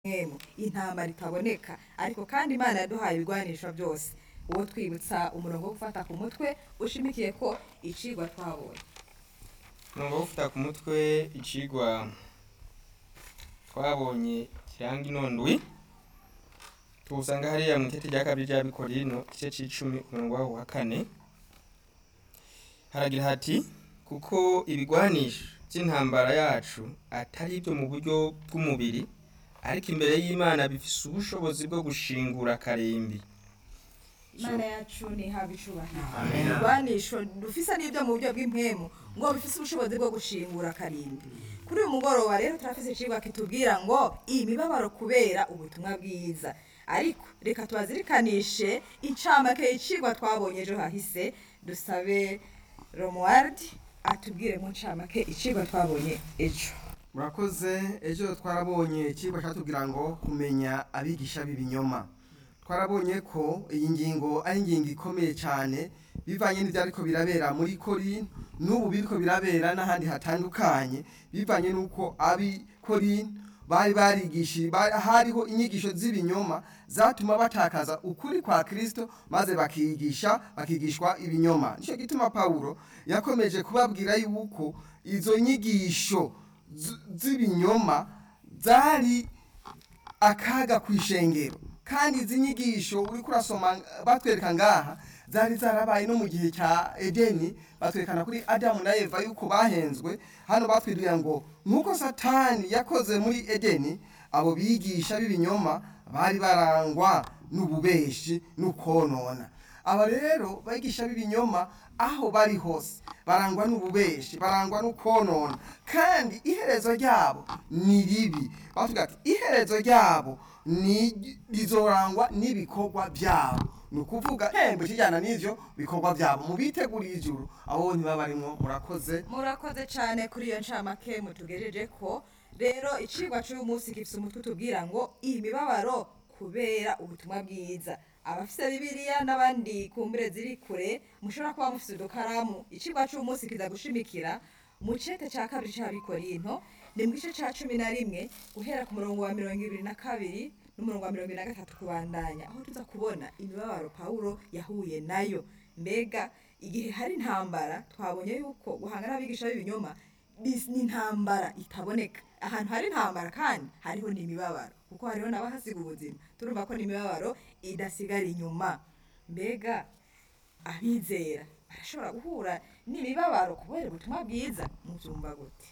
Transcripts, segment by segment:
mwemu intambara itaboneka ariko kandi imana yaduhaye ibigwanisho byose uwo twibutsa umurongo wo gufata ku mutwe ushimikiye ko icigwa twabonye umurongo wo gufata ku mutwe icigwa twabonye kiranga inondwi tuwusanga hariya mu itete rya kabiri rya bikorino igice c'icumi umurongo waho wa kane haragira hati kuko ibigwanisho by'intambara yacu atari ibyo mu buryo bw'umubiri ariko imbere y'imana bifise ubushobozi bwo gushingura akarembi imana yacu ntihabwe icubahiro Amen. ibigwanisho dufise n'ibyo mu buryo bw'impemu ngo bifise ubushobozi bwo gushingura akarindwi kuri uyu mugoroba rero turafise icigwa kitubwira ngo imibabaro kubera ubutumwa bwiza ariko reka tubazirikanishe incamake y'icigwa twabonye ejo hahise dusabe romuald atubwire mu ncamake icigwa twabonye ejo murakoze ejo twarabonye ikigo cyatubwira ngo kumenya abigisha b'ibinyoma twarabonye ko iyi ngingo ari ingingo ikomeye cyane bivanye n'ibyo ariko birabera muri korin n'ubu biriko birabera n'ahandi hatandukanye bivanye n'uko abi korin bari barigishije bari- hariho inyigisho z'ibinyoma zatuma batakaza ukuri kwa kristo maze bakigisha bakigishwa ibinyoma nicyo gituma pawulo yakomeje kubabwira yuko izo nyigisho z- z'ibinyoma zari akaga ku ishengero kandi izi nyigisho uriko urasoma batwereka ngaha zari zarabaye no mu gihe cya edeni batwerekana kuri adamu na eva yuko bahenzwe hano batwirira ngo nk'uko satani yakoze muri edeni abo bigisha b'ibinyoma bari barangwa n'ububeshi n'ukonona aba rero bigisha b'ibinyoma aho bari hose barangwa n'ububeshi barangwa n'ukonona kandi iherezo ryabo ni ribi batubwira ati iherezo ryabo ni rizorangwa n'ibikorwa byabo ni ukuvuga hembe kijyana n'ivyo bikorwa byabo mu biteguriye ijuru abo ntibaba barimwo murakoze murakoze cyane kuri iyo ncamake mutugejeje ko rero icigwa cy'uyu munsi gifite umutwe utubwira ngo iyi mibabaro kubera ubutumwa bwiza abafise bibiliya n'abandi kumbure ziri kure mushobora kuba mufise udukaramu icigwa cy'uyu munsi kiza gushimikira mu cete cya kabiri c'abikorinto ni mu gice ca cumi na rimwe guhera ku murongo wa mirongo ibiri na kabiri n'umurongo wa mirongo ibiri na gatatu kubandanya aho tuza kubona imibabaro pawulo yahuye nayo mbega igihe hari intambara twabonye yuko guhangana n'abigisha b'ibinyoma bis- ni intambara itaboneka ahantu hari intambara kandi hariho n'imibabaro kuko hariho n'abahasiga ubuzima turumva ko n'imibabaro idasigara inyuma mbega abizera barashobora guhura n'imibabaro kubera ubutumwa bwiza mubyumva gute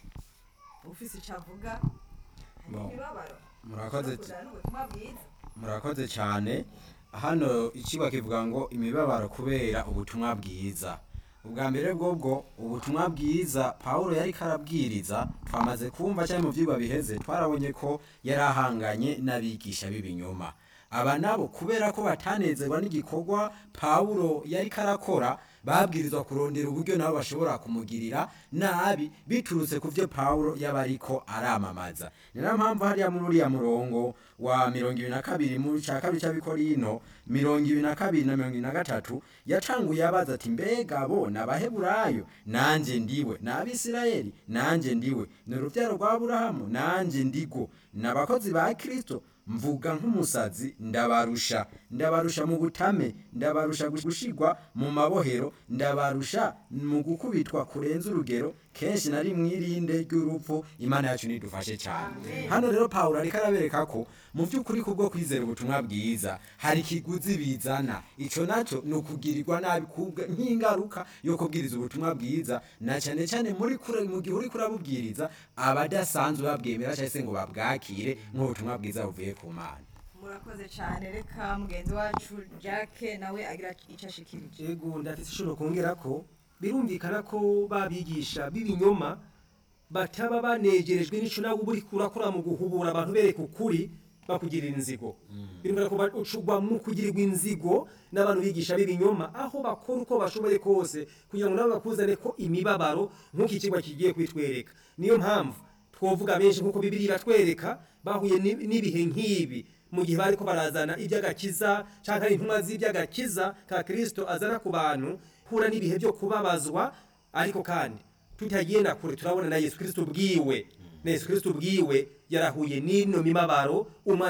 ufise icyo avuga hari Bon. imibabaro Murakoze ishobora kuzana n'ubutumwa bwiza murakoze cyane hano ikigo kivuga ngo imibabaro kubera ubutumwa bwiza ubwa mbere bwobwo ubutumwa bwiza pawulo yari karabwiriza twamaze kumva cyane mu byigwa biheze twarabonye ko yari ahanganye n'abigisha b'ibinyoma aba nabo kubera ko batanezerwa n'igikorwa pawulo yari karakora babwirizwa kurondera uburyo nabo bashobora kumugirira nabi biturutse ku byo pawulo yaba ariko aramamaza ni nayo mpamvu hariya muri uriya murongo wa mirongo ibiri na kabiri mu cya kabiri cy'abikorino mirongo ibiri na kabiri na mirongo ibiri na gatatu yacanguye abaza ati mbega bo ni abaheburayo nanjye ndiwe ni abisirayeli nanjye ndiwe ni urubyaro rwa aburahamu nanjye ndigo ni abakozi ba kirisito mvuga nk'umusazi ndabarusha ndabarusha mu butame ndabarusha gushigwa mu mabohero ndabarusha mu gukubitwa kurenza urugero kenshi nari mwirinde ry'urupfu imana yacu nidufashe cyane hano rero pawulo ariko arabereka ko mu by'ukuri kubwo kwizera ubutumwa bwiza hari ikiguzi bizana ico naco ni ukugirirwa nabi kubwa- nk'ingaruka yo kubwiriza ubutumwa bwiza na cyane cyane muri kure mu gihe uri kurabubwiriza abadasanzwe babwemera cyangwa se ngo babwakire nk'ubutumwa bwiza buvuye ku mana murakoze cyane reka mugenzi wacu jacke nawe agira icyo ashikirije ego ndafite ishobora kongera ko birumvikana ko babigisha b'ibinyoma bataba banegerejwe n'ico nawe uba uriko urakora mu guhubura abantu bereka ukuri bakugirira inzigo birumvikana ko bacugwa mu kugirirwa inzigo n'abantu bigisha b'ibinyoma aho bakora uko bashoboye kose kugira ngo nabo bakuzane ko imibabaro nk'uko ikigwa kigiye kwitwereka niyo mpamvu twovuga benshi nk'uko bibiri iratwereka bahuye n'i- n'ibihe nk'ibi mu gihe bariko barazana iby'agakiza cyangwa ari intumwa z'iby'agakiza ka kirisito azana ku bantu hura n'ibihe byo kubabazwa ariko kandi tutagiye na kure turabona na yesu kirisito ubwiwe na yesu kirisito ubwiwe yarahuye n'ino mibabaro